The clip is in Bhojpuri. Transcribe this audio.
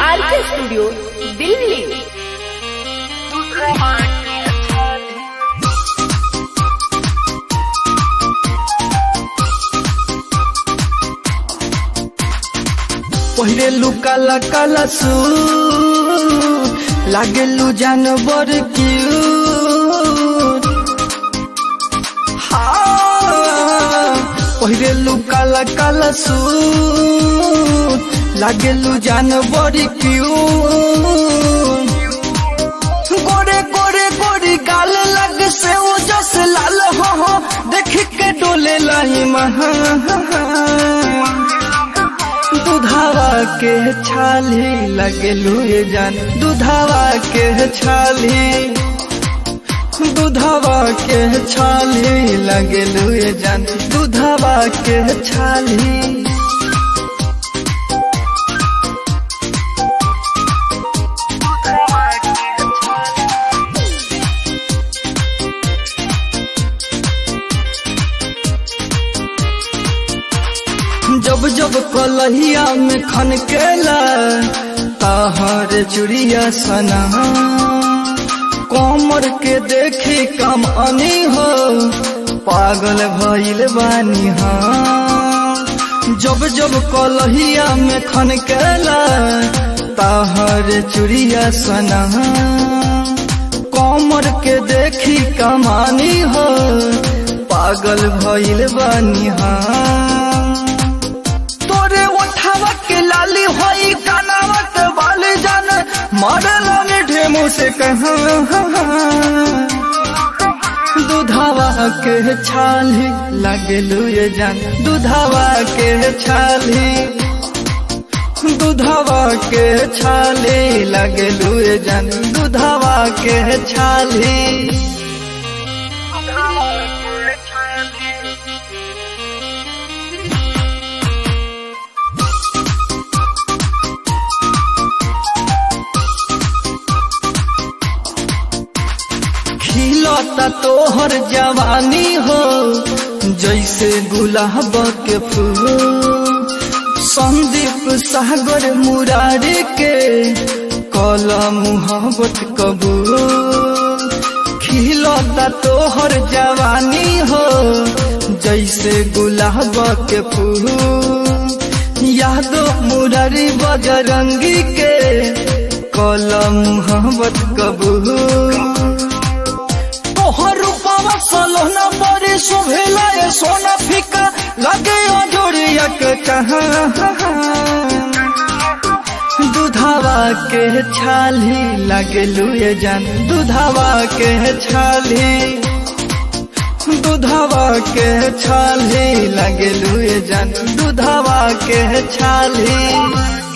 आर के स्टूडियो दिल्ली पहिले लू काला काला सू लागेलू जानवर क्यूट हाँ, पहिले लू काला काला सू लागेलू जानवर क्यूट गोरे गोरे गोरी गाल लग से वो जस लाल हो हो देख के डोले लाई महा दुधावा के छाली लगेलू ये जान दुधावा के छाली दुधावा के छाली लगेलू ये जान दुधावा के छाली जब जब कलहिया में खनकेला तहर चुड़िया सना कमर के देखी कम अनी हो पागल भइल बानी हाँ जब जब कलहिया में खनकेला तहर चुड़िया सना कमर के देखी कमानी हो पागल भइल बानी हाँ तोरे उठावा के लाली होई कानावा के बाली जान मरला ने ढेमू से कहा दुधावा के छाली लगलू ये जान दुधावा के छाली दुधावा के छाली लगलू ये जान दुधावा के छाली खिलता तोहर जवानी हो जैसे गुलाब के फूल संदीप सागर मुरारी के कला मुहब्बत कबूल खिलता तोहर जवानी हो जैसे गुलाब के फूल यादो मुरारी बजरंगी के कला मुहब्बत कबूल तोहर रूपवा सलोना बड़ी शोभेला ये सोना फीका लगे जोड़िया के कहा दुधावा के छाली लगलू ये जान दुधावा के छाली दुधावा के छाली लगलू ये जान दुधावा के छाली